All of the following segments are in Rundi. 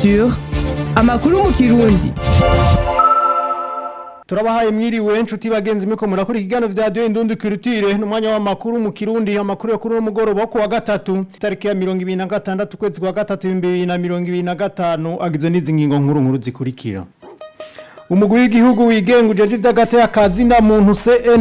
Culture amakuru mu kirundi turabahaye mwiriwe nshuti bagenzi miko murakora ikiganiro vya Radio Indundi Culture n'umwanya w'amakuru mu Kirundi amakuru yo kuri uno mugoroba ku wa gatatu tariki ya 2026 kwezi kwa gatatu 2025 agizwe n'izi ngingo nkuru nkuru zikurikira umugwi w'igihugu wigenga ujeje ivy'agateka kazi na muntu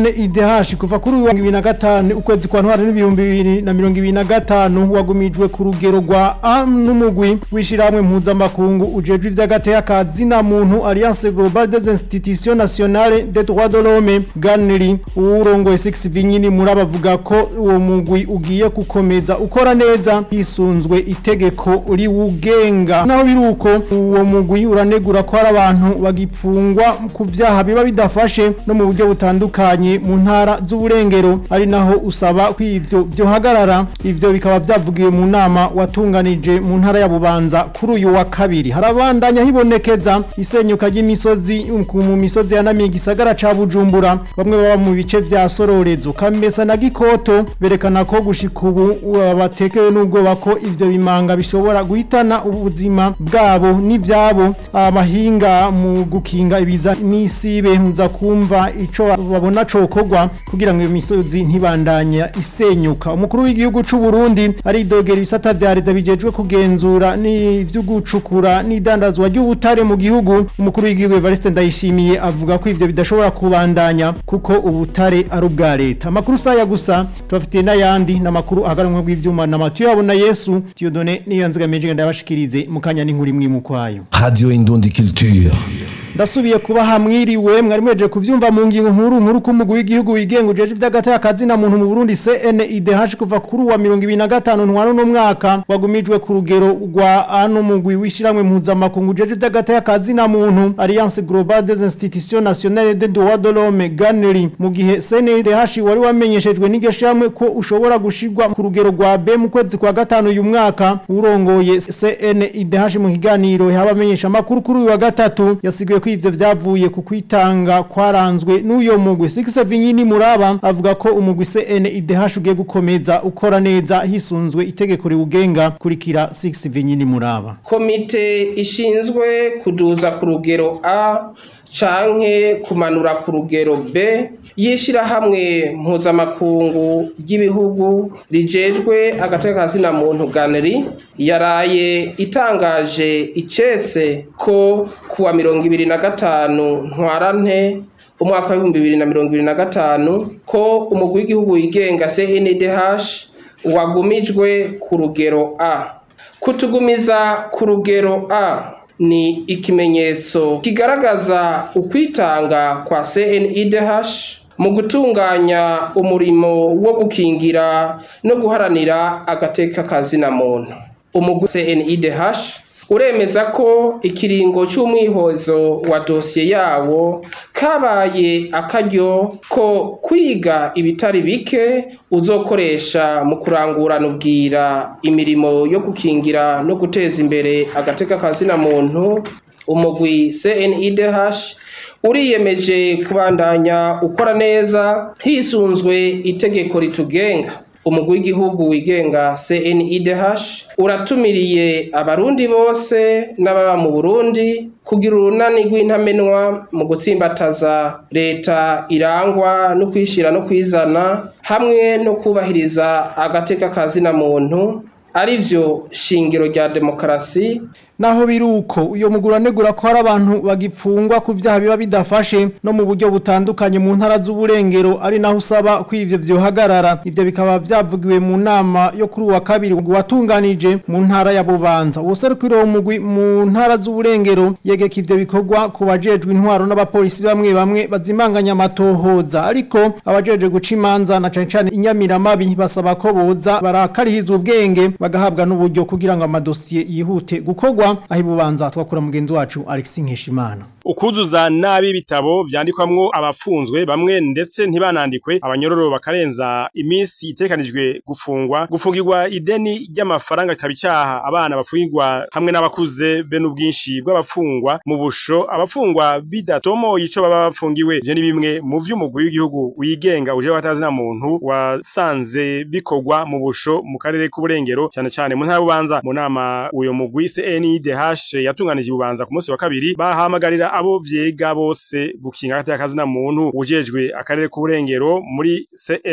CNIDH kuva kuri uyu wa 2025 ukwezi kwa ntwara n'ibihumbi bibiri na mirongo ibiri na gatanu wagumijwe ku rugero rwa A n'umugwi w'ishirahamwe mpuzamakungu ujeje ivy'agateka kazi na muntu Alliance Globale des Institutions Nationales des Droits de l'Homme GANRI uwurongoye 6 Vinyini muri abavuga ko uwo mugwi ugiye gukomeza ukora neza hisunzwe itegeko riwugenga naho biruko uwo mugwi uranegura ko hari abantu bagipfu gufungwa ku vyaha biba bidafashe no mu buryo butandukanye mu ntara z'uburengero ari naho usaba ko ivyo vyohagarara ivyo bikaba vyavugiwe mu nama watunganije mu ntara ya Bubanza kuri uyu wa kabiri harabandanya hibonekeza isenyuka ry'imisozi mu misozi yanamiye igisagara ca Bujumbura bamwe baba mu bice vya Sororezo Kamesa na Gikoto berekana ko gushika ubu batekewe n'ubwoba ko ivyo bimanga bishobora guhitana ubuzima bwabo n'ivyabo amahinga mu gukinga gukinga ibiza n'isibe muza kumva ico babona cokogwa kugira ngo iyo misozi ntibandanye isenyuka umukuru w'igihugu c'u Burundi aridogera ibisata vya leta bijejwe kugenzura n'ivyo gucukura n'idandazwa ry'ubutare mu gihugu umukuru w'igihugu Evariste Ndayishimiye avuga ko ivyo bidashobora kubandanya kuko ubutare ari ubwa leta amakuru saya gusa tubafitiye n'ayandi n'amakuru agaranwe bw'ivyuma na Matiyo yabona Yesu Dieudonné niyo nzigamije ndabashikirize mukanya n'inkuru imwe mu kwayo Radio Indundi Culture ndasubiye kuba hamwiriwe mwari mweje kuvyumva mu ngingo nkuru nkuru ko umugwi w'igihugu wigenga ujeje ivy'agateka kazi na muntu mu Burundi CNIDH kuva kuri wa 2025 ntwaro no mwaka wagumijwe ku rugero rwa ano mugwi wishiramwe mpuzamakungu ujeje ivy'agateka kazi na muntu Alliance Globale des Institutions Nationales des Droits de l'Homme GANRI mu gihe CNIDH wari wamenyeshejwe n'igeshamwe ko ushobora gushirwa ku rugero rwa B mu kwezi kwa gatanu uyu mwaka urongoye CNIDH mu kiganiro yabamenyesha makuru kuri uyu wa gatatu yasigaye ko ivyo vyavuye ku kwitanga kwaranzwe n'uyo mugwi Six Vinyini Muraba avuga ko umugwi CNIDH ugiye gukomeza ukora neza hisunzwe itegeko riwugenga kurikira Six Vinyini Muraba komite ishinzwe kuduza ku rugero A canke kumanura ku rugero B yishirahamwe mpuzamakungu ry'ibihugu rijejwe agateka kazina muntu ganeri yaraye itangaje icese ko kuwa mirongo ibiri na gatanu ntwarante umwaka w'ibihumbi bibiri na mirongo ibiri na gatanu ko umugwi w'igihugu wigenga CNDH wagumijwe ku rugero A kutugumiza ku rugero A ni ikimenyetso kigaragaza ukwitanga kwa CNIDH mu gutunganya umurimo wo gukingira no guharanira agateka kazina muntu umugwi CNIDH uremeza ko ikiringo cy'umwihozo wa dosiye yawo kabaye akaryo ko kwiga ibitari bike uzokoresha mu kurangurana ubwira imirimo yo gukingira no guteza imbere agateka kazina muntu umugwi CNIDH uriyemeje kubandanya ukora neza hisunzwe itegeko ritugenga umugwi w'igihugu wigenga CNIDH uratumiriye abarundi bose n'ababa mu Burundi kugira urunani rw'intamenwa mu gutsimbataza leta irangwa no kwishira no kwizana hamwe no kubahiriza agateka kazina muntu arivyo shingiro rya demokarasi naho biruko uyo mugura negura ko hari abantu bagipfungwa ku vyaha biba bidafashe no mu buryo butandukanye mu ntara z'uburengero ari naho usaba ko ivyo vyohagarara ivyo bikaba vyavugiwe mu nama yo kuri wa kabiri watunganije mu ntara ya Bubanza userukira uwo mugwi mu ntara z'uburengero yegeka ivyo bikorwa ku bajejwe intwaro n'abapolisi bamwe bamwe bazimanganya amatohoza ariko abajeje guca imanza na cane cane inyamiramabi basaba ko boza barakarihizwa ubwenge bagahabwa n'uburyo kugira ngo amadosiye yihute gukorwa aho ibubanza twakura mugenzi wacu Alexis Nkeshimana ukuzuza nabi ibitabo vyandikwamwo abafunzwe bamwe ndetse ntibanandikwe abanyororo bakarenza iminsi itekanijwe gufungwa gufungirwa ideni ry'amafaranga kabicaha abana bafungirwa hamwe n'abakuze be n'ubwinshi bw'abafungwa mu busho abafungwa bidatomoye ico baba bafungiwe ivyo ni bimwe mu vy'umugwi w'igihugu wigenga uje watazi na muntu wasanze bikorwa mu busho mu karere k'uburengero cyane cyane mu ntara bubanza mu nama uyo mugwi CNIDH yatunganije ububanza ku munsi wa kabiri bahamagarira abo vyega bose gukinga hagati y'akazi na muntu ujejwe akarere k'uburengero muri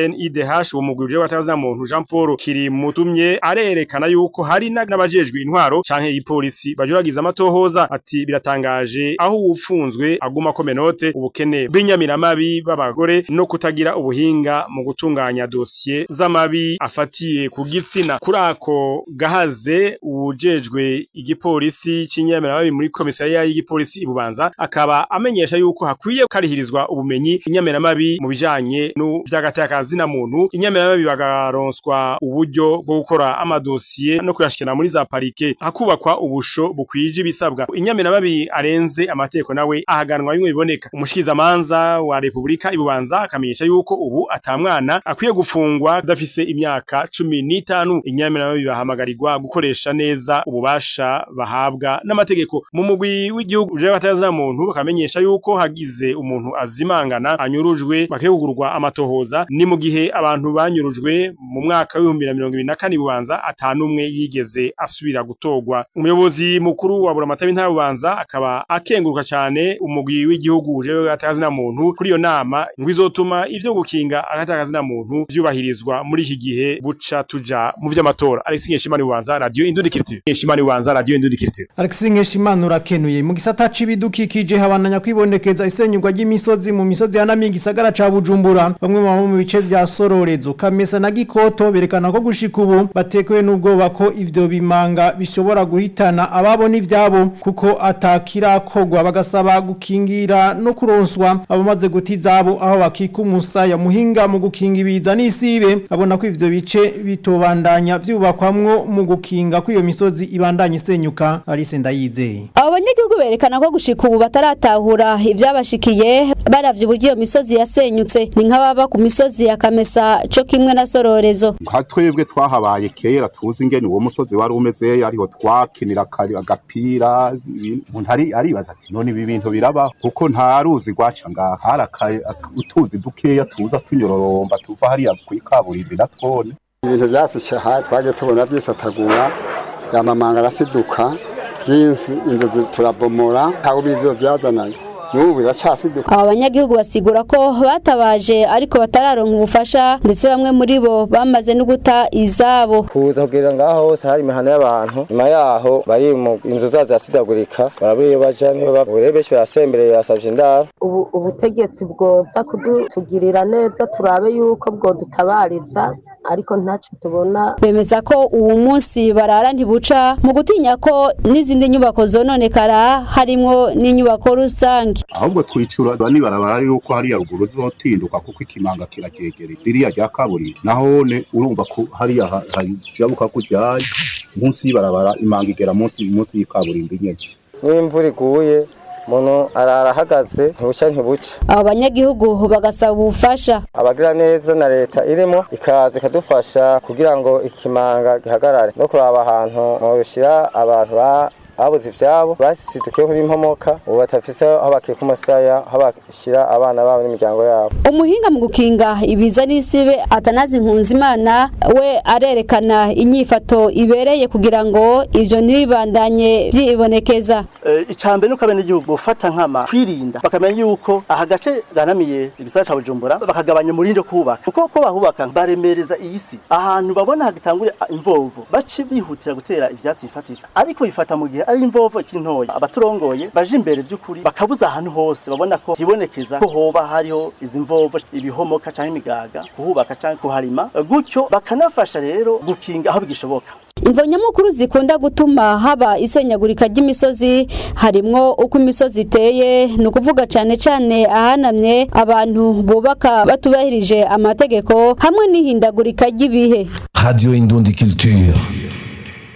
CNIDH uwo mugwi ujejwe hagati na muntu Jean Paul Kirimutumye arerekana yuko hari n'abajejwe intwaro canke ipolisi bajuragiza amatohoza ati biratangaje aho ufunzwe aguma ko menote ubukene bw'inyamiramabi b'abagore no kutagira ubuhinga mu gutunganya dosiye z'amabi afatiye ku gitsina kuri ako gahaze ujejwe igipolisi c'inyamiramabi muri komisariya y'igipolisi ibubanza akaba amenyesha yuko hakwiye karihirizwa ubumenyi inyamiramabi mu bijanye n'ivyagatakazi na muntu inyamiramabi bagaronswa uburyo bwo gukora amadosiye no kuyashikira muri za parike hakubakwa ubusho bukwije ibisabwa inyamiramabi arenze amategeko nawe ahaganwa bimwe biboneka umushikizamanza wa Republika ibubanza akamenyesha yuko ubu atamwana akwiye gufungwa adafise imyaka cumi n'itanu inyamiramabi bahamagarirwa gukoresha neza ububasha bahabwa n'amategeko mu mugwi w'igihugu uje batazana muntu bakamenyesha yuko hagize umuntu azimangana anyurujwe bakegurwa amatohoza ni mu gihe abantu banyurujwe mu mwaka w'ibihumbi na mirongo ibiri na kane bubanza atanumwe yigeze asubira gutorwa umuyobozi mukuru wa buramatari ntara bubanza akaba akenguruka cyane umugwi w'igihugu uje batazana muntu kuri iyo nama ngo izotuma ivyo gukinga agatazana muntu vyubahirizwa muri iki gihe buca tuja mu vy'amatora Alexis Nkeshimana bubanza radio Indundikiriti Nkeshimana bubanza radio Indundikiriti Alexis Nkeshimana urakenuye mu gisata c'ibidukikije habananya kwibonekeza isenyurwa ry'imisozi mu misozi yanamiye igisagara ca Bujumbura bamwe mu mu bice vya Sororezo Kamesa na Gikoto berekana ko gushika ubu batekewe n'ubwoba ko ivyo bimanga bishobora guhitana ababo n'ivyabo kuko atakirakogwa bagasaba gukingira no kuronswa abamaze guta izabo aho bakika umusaya muhinga mu gukinga ibiza n'isibe abona ko ivyo bice bitobandanya vyubakwamwo mu gukinga ko iyo misozi ibandanya isenyuka Alice Ndayizeye abo banyagihugu berekana ko gushika ubu bataratahura ivyabashikiye baravye uburyo iyo misozi yasenyutse ni nk'ababa ku misozi ya Kamesa co kimwe na Sororezo nka twebwe twahabaye kera tuzi ingene uwo musozi wari umeze ariho twakinira akari- agapira ibi- umuntu ari- aribaza ati none ibi bintu biraba kuko nta ruzi rwaca ngaha hari aka- aka- utuzi dukeya tuza tunyororomba tuva hariya kw'ikaburimbi na twone ibintu byasishe aha twagiye tubona byisatagura yamamanga arasiduka byinshi inzu zi- turabomora ntawe ubizi iyo byazananye n'ubu biracasiduka aba banyagihugu basigura ko batabaje ariko batararonka ubufasha ndetse bamwe muri bo bamaze no guta izabo kuza kugira ngaho hose hari imihana y'abantu nyuma yaho bari mu inzu zazo zirasidagurika barabura iyo baja niyo baba ubu rero benshi barasembereye basavye indaro ubu ubutegetsi bwoza kudutugirira neza turabe yuko bwodutabariza ariko ntacyo tubona bemeza ko uwu munsi barara ntibuca mu gutinya ko n'izindi nyubako zononekara harimwo n'inyubako rusange ahubwo twicura nibarabara yuko hariya ruguru zotinduka kuko ikimanga kiragegereye ririya rya kaburimbi nahone urumva ko hariya ha- hajabuka kujyayo munsi y'ibarabara imanga igera munsi munsi y'ikaburimbi nyene n'imvura iguye umuntu arara ahagaze ntibuca ntibuca aba banyagihugu bagasaba ubufasha abagira neza na leta irimo ikaza ikadufasha kugira ngo ikimanga gihagarare no kuraba ahantu mwoshira abantu ba babuze ivyabo basidukiyeho n'impomoka ubu batafise aho bakika umusaya aho bashyira abana babo n'imiryango yabo umuhinga mu gukinga ibiza n'isibe atanazi nkunzimana we arerekana inyifato ibereye kugira ngo ivyo ntibibandanye vyibonekeza icambere nuko abenegihugu bofata nkama kwirinda bakamenya yuko aha gace ganamiye igisagara ca bujumbura bakagabanya umurindi wo kuhubaka kuko ko bahubaka baremereza iyi si ahantu babona hagitangure imvovo bace bihutira gutera ivyatsi bifatisa ariko bifata mu gihe ari imvovo ikiri ntoya abaturongoye baje imbere vy'ukuri bakabuza ahantu hose babona ko hibonekeza ko hoba hariho izi mvovo ibihomoka canke imigaga kuhubaka canke kuharima gutyo bakanafasha rero gukinga aho bigishoboka imvo nyamukuru zikunda gutuma haba isenyagurika ry'imisozi harimwo uko imisozi iteye ni ukuvuga cane cane ahanamye abantu bubaka batubahirije amategeko hamwe n'ihindagurika ry'ibihe Radio Indundi Culture.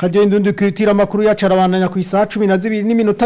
Radio Indundi kwitira amakuru yacarabandanya ku isaha 12 n'iminota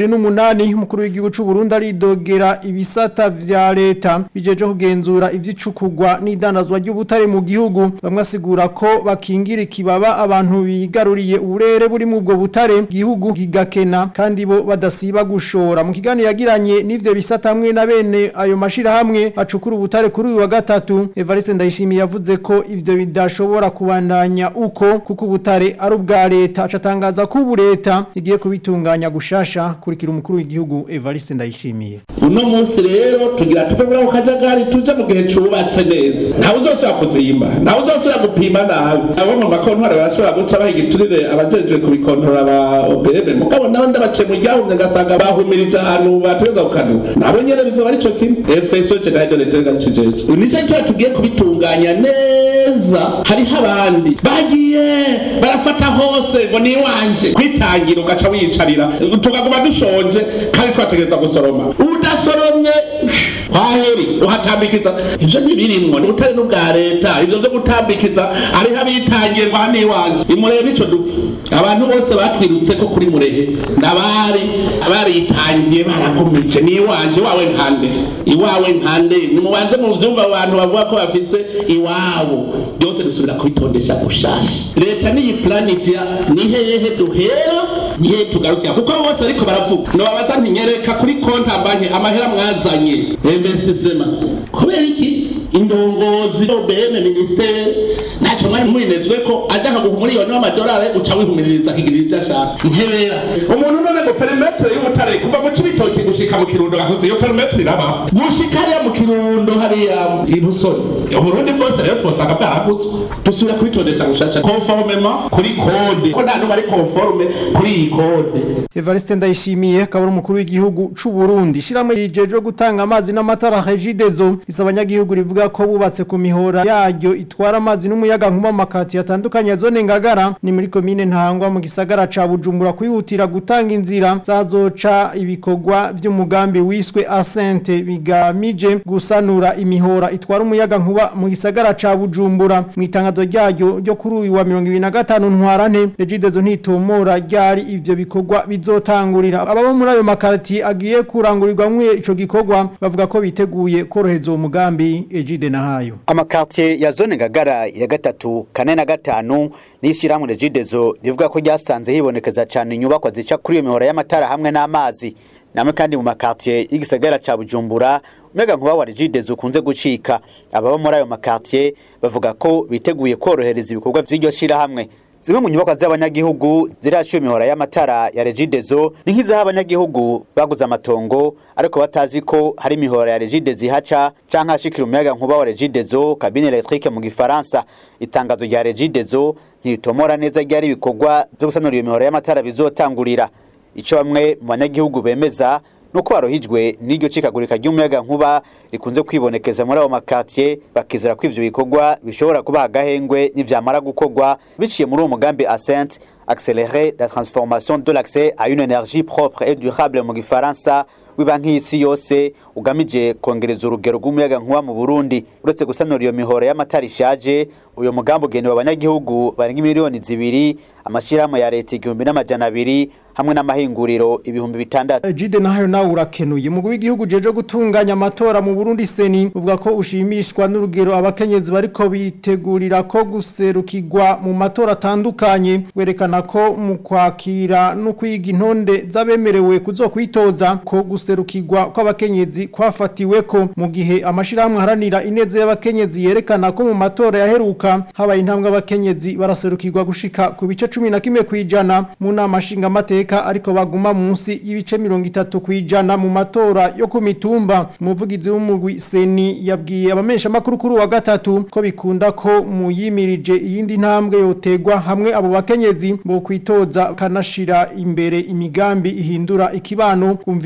28 umukuru w'igihugu c'u Burundi aridogera ibisata vya leta bijeje kugenzura ivyicukugwa n'idandazwa ry'ubutare mu gihugu bamwe asigura ko bakingira ikibaba abantu bigaruriye uburere buri mu bwo butare gihugu gigakena kandi bo badasiba gushora mu kiganiro yagiranye n'ivyo bisata hamwe na bene ayo mashira hamwe acukura ubutare kuri uyu wa gatatu Evariste Ndayishimiye yavuze ko ivyo bidashobora kubandanya uko kuko ubutare ari ubwa leta acatangaza ko ubu leta igiye kubitunganya gushasha kurikira umukuru w'igihugu Evariste Ndayishimiye uno munsi rero tugira tuve muri ako kajagari tuje mu gihe cubatse neza ntawe uzosubira kuzimba ntawe uzosubira gupima nabi abo mu makontwari barashobora guca baha igiturire abajejwe kubikontorora ba obm mugabo nawe ndabaciye mu ryahumye ngasanga bahumirije ahantu bategereza gukanura nabo nyene bizoba arico kimwe especially general de l'etat cijeje nico cyo tugiye kubitunganya neza hariho abandi bagiye barafata hose ngo ni wanje kwitangira ugaca wiyicarira tukaguma dushonje kandi twategereza gusoroma udasoromye kwaheri uhatambikiza ivyo ntibirimwo ubutari n'ubwa leta ivyo vyo gutambikiza ariho abitangirwa n'iwanje imurebe ico dupfa abantu bose batwirutse ko kuri murehe nabari baritangiye baragumije n'iwanje iwawe nkande iwawe nkande nimubanze mu vyumva abantu bavuga ko bafise iwabo byose dusubira kubitondesha gushasha leta niyi planifia ni hehe duhera ni hehe tugarukira kuko abo bose ariko baravuga nobabaza ntinyereka kuri konti banki amahera mwazanye investissement kubera iki indongozi obm ministere ntacyo mwari mwinezwe ko aja akaguha umuriyoni w'amadolari uca wihumiririza akigirira ivyo ashaka nkebera umuntu none ngo perimetere y'ubutare kuva mu cibitoki gushika mu kirundo gakoze iyo perimetere iraba gushika hariya mu kirundo hariya i busoni uburundi bwose rero twosanga bwaragutswe dusubira kubitondesha gushasha conformement kuri kode ko nta n'umwe ari conforme kuri iyi kode Evariste Ndayishimiye akaba ari umukuru w'igihugu c'u Burundi shiramwe yijeje gutanga amazi n'amatara Regidezo isaba abanyagihugu rivuga ko bubatse ku mihora yaryo itwara amazi n'umuyaga nkuba makati yatandukanye ya zone ngagara ni muri komine ntangwa mu gisagara ca Bujumbura kwihutira gutanga inzira zazoca ibikorwa vy'umugambi wiswe Asente bigamije gusanura imihora itwara umuyaga nkuba mu gisagara ca Bujumbura mu itangazo ryayo ryo kuri uyu wa 2025 ntwarante Regidezo ntitomora ryari ivyo bikorwa bizotangurira ababa muri ayo makarti agiye kurangurirwamwe ico gikorwa bavuga ko biteguye koroheza uwo mugambi Ejide nahayo amakartier ya zone ngagara ya gatatu kane na gatanu n'ishyirahamwe regidezo rivuga ko ryasanze hibonekeza cyane inyubakwa zica kuri iyo mihora y'amatara hamwe n'amazi namwe kandi mu makartier y'igisagara ca bujumbura umega nkuba wa regidezo ukunze gucika ababa muri ayo makartier bavuga ko biteguye korohereza ibikorwa vy'iryo shyirahamwe zimwe mu nyubakwa z'abanyagihugu ziraciye imihora y'amatara ya regidezo ni nk'izaho abanyagihugu baguze amatongo ariko batazi ko hari imihora ya regidezo ihaca canke hashikira umuyaga nkuba wa regidezo kabine electrique mu gifaransa itangazo rya regidezo ntitomora neza ryari ibikorwa vyo gusanura iyo mihora y'amatara bizotangurira ico bamwe mu banyagihugu bemeza nuko barohijwe n'iryo cikagurika ry'umuyaga nkuba rikunze kwibonekeza muri abo makatiye bakizera ko ivyo bikorwa bishobora kuba agahengwe n'ivyamara gukorwa biciye muri uwo mugambi Ascent accélérer la transformation de l'accès à une énergie propre et durable mu gifaransa w'ibanki y'isi yose ugamije kongereza urugero rw'umuyaga nkuba mu Burundi uretse gusanura iyo mihora y'amatara ishaje uyo mugambi ugenewe abanyagihugu barenga miliyoni zibiri amashirahamwe ya leta igihumbi n'amajana abiri hamwe n'amahinguriro ibihumbi bitandatu Ejide nahayo nawe urakenuye mu w'igihugu jeje gutunganya amatora mu Burundi seni uvuga ko ushimishwa n'urugero abakenyezi bariko bitegurira ko guserukirwa mu matora atandukanye werekana ko mu kwakira no kwiga intonde z'abemerewe kuzokwitoza ko guserukirwa kw'abakenyezi kwafatiwe ko mu gihe amashirahamwe haranira ineze y'abakenyezi yerekana ko mu matora yaheruka habaye intambwe abakenyezi baraserukirwa gushika ku bice 11 kwijana mu nama nshinga mateka ariko baguma munsi y'ibice 30 kwijana mu matora yo ku mitumba umuvugizi w'umugwi seni yabwiye abamesha makuru kuri wa gatatu ko bikunda ko muyimirije iyindi ntambwe yotegwa hamwe abo bakenyezi bo kwitoza kanashira imbere imigambi ihindura ikibano kumviriza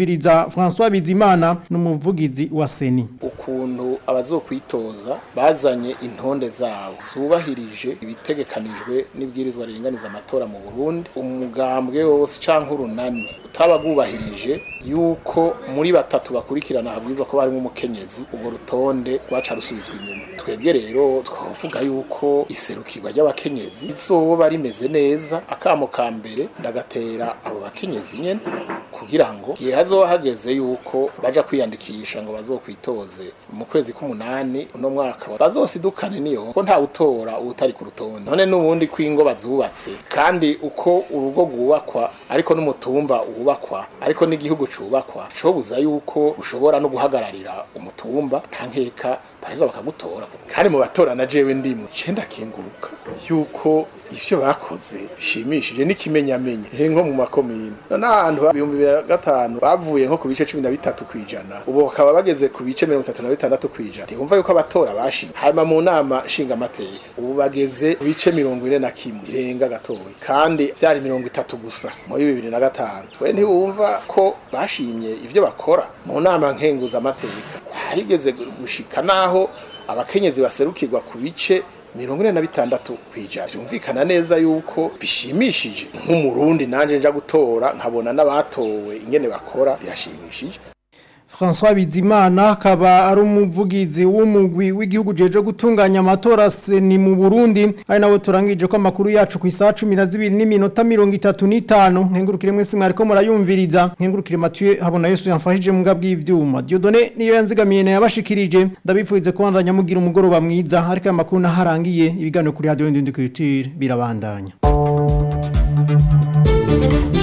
na François Bizimana n'umuvugizi wa Seni ukuntu abazokwitoza bazanye intonde zabo zubahirije ibitegekanijwe n'ibwirizwa riringaniza amatora mu Burundi umugambwe wose canke urunani utabagubahirije yuko muri batatu bakurikirana habwirizwa ko barimo umukenyezi ubwo rutonde rwaca rusubizwa inyuma twebwe rero twavuga yuko iserukirwa ry'abakenyezi rizoba rimeze neza akamo ka mbere ndagatera abo bakenyezi nyene kugira ngo igihe hazoba hageze yuko baja kwiyandikisha ngo bazokwitoze mu kwezi k'umunani uno mwaka bazosidukane niyo ko nta utora utari ku rutonde none n'ubundi kwingo bazubatse kandi uko urugo rwubakwa ariko n'umutumba wubakwa ariko n'igihugu cubakwa cobuza yuko ushobora no guhagararira umutumba nta nkeka bareza bakagutora kandi mu batora na jewe ndimu cenda kinguruka yuko ivyo bakoze bishimishije n'ikimenyamenye he nko mu makomine none ahantu ibihumbi bibiri na gatanu bavuye nko ku bice cumi na bitatu kw'ijana ubu bakaba bageze ku bice mirongo itatu na bitandatu kw'ijana ntibumva yuko abatora bashi hanyuma mu nama nshingamateka ubu bageze ku bice mirongo ine na kimwe irenga gatoya kandi vyari mirongo itatu gusa muri bibiri na gatanu we ntiwumva ko bashimye ivyo bakora mu nama nkenguzamateka harigeze gushika naho abakenyezi baserukirwa ku bice mirongo ine na bitandatu kw'ijana vyumvikana neza yuko bishimishije nk'umurundi nanje nja gutora nkabona n'abatowe ingene bakora birashimishije François Bizimana akaba ari umuvugizi w'umugwi w'igihugu jeje gutunganya amatora ni mu Burundi ari nabo turangije ko amakuru yacu ku isaha 12 n'iminota 35 nkengurukire mwese mwariko murayumviriza nkengurukire Mathieu habona Yesu yamfashije mu ngabwi ivyuma Dieudonné niyo yanzigamiye na yabashikirije ndabipfuize kubandanya mugira umugoroba mwiza ariko amakuru naharangiye ibiganiro kuri radio Indundikirutire birabandanya